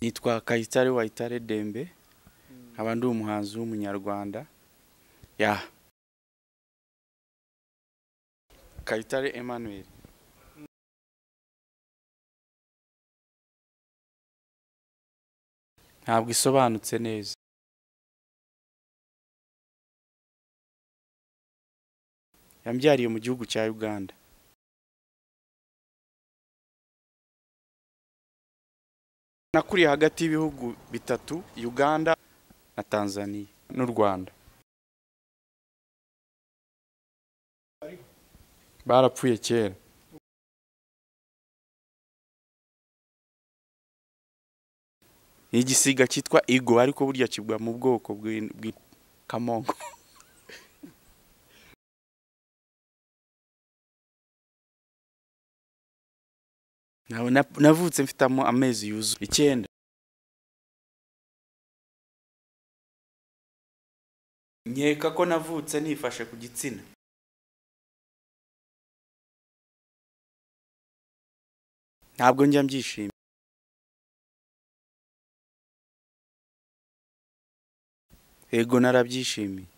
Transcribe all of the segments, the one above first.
Kayitare Wayitare Dembe nkaba ndi umuhanzi w'umunyarwanda ya Kayitare Emmanuel ntabwo isobanutse neza yambyariye mu gihugu cya Uganda nakuriye hagati y'ibihugu bitatu Uganda na Tanzania n'u Rwanda barapfuye kera ni igisiga cyitwa igo ariko burya kigwa mu bwoko bw'ikamongo navutse mfitamo amezi yuzuye icyenda nkeka ko navutse nifashe ku gitsina ntabwo njya mbyishimira yego narabyishimiye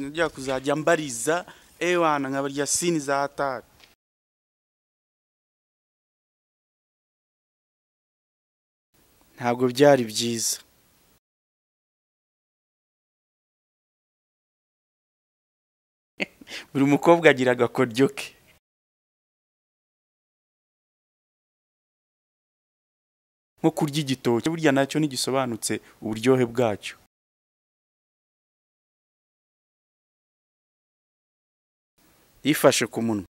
njya kuzajya mbariza ewana nkabarya sini za hatari ntabwo byari byiza buri mukobwa agira agakoryo ke nko kurya igitoki burya nacyo ntigisobanutse uburyohe bwacyo yifashe ku munwa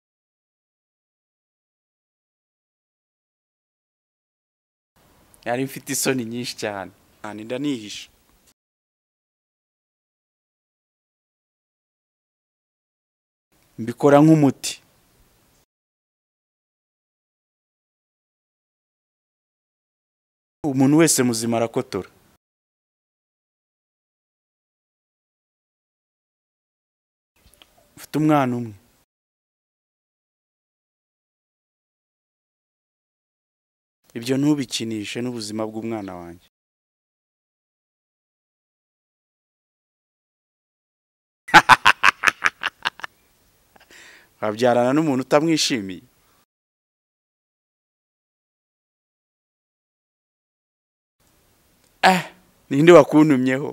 yari mfite isoni nyinshi cyane cyane ndanihisha mbikora nk'umuti umuntu wese muzima arakotora mfite umwana umwe ibyo ntubikinishe n'ubuzima bw'umwana wanjye wabyarana n'umuntu utamwishimiye eh ninde wakuntumyeho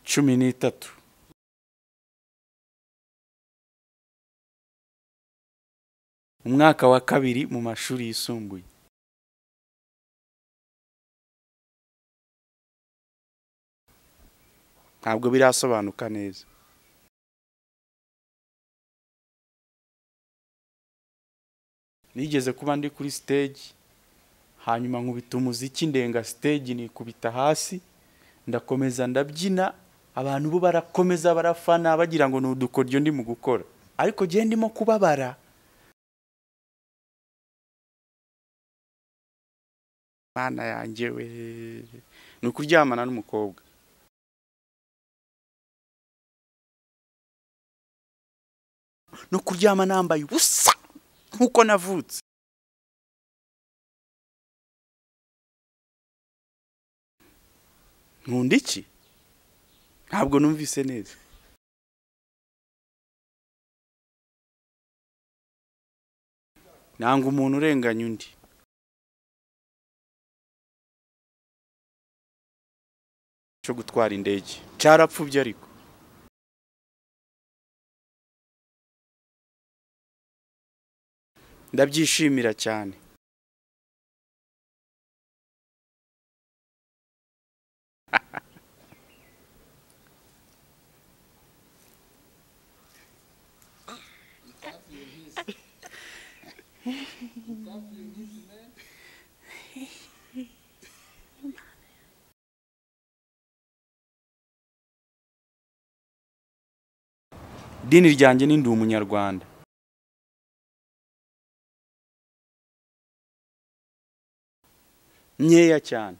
cumi n'itatu umwaka wa kabiri mu mashuri yisumbuye ntabwo birasobanuka neza nigeze kuba ndi kuri siteji hanyuma nkubita umuziki ndenga siteji nikubita hasi ndakomeza ndabyina abantu bo barakomeza barafana bagira ngo ni udukoryo ndi mu gukora ariko genda ndimo kubabara mana yanjye we ni ukuryamana n'umukobwa no kuryama nambaye ubusa nk'uko navutse nkunda iki ntabwo numvise neza nanga umuntu urenganya undi cyo gutwara indege cyarapfubye ariko ndabyishimira cyane idini ryanjye ni ndi umunyarwanda nkeya cyane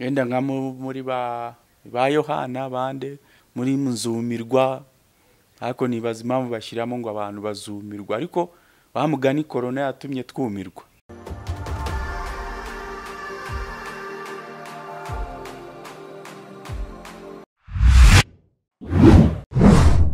wenda nka mu- muri ba ba yohana bande muri muzumirwa ariko nibaza impamvu bashyiramo ngo abantu bazumirwa ariko bamugani korona yatumye twumirwa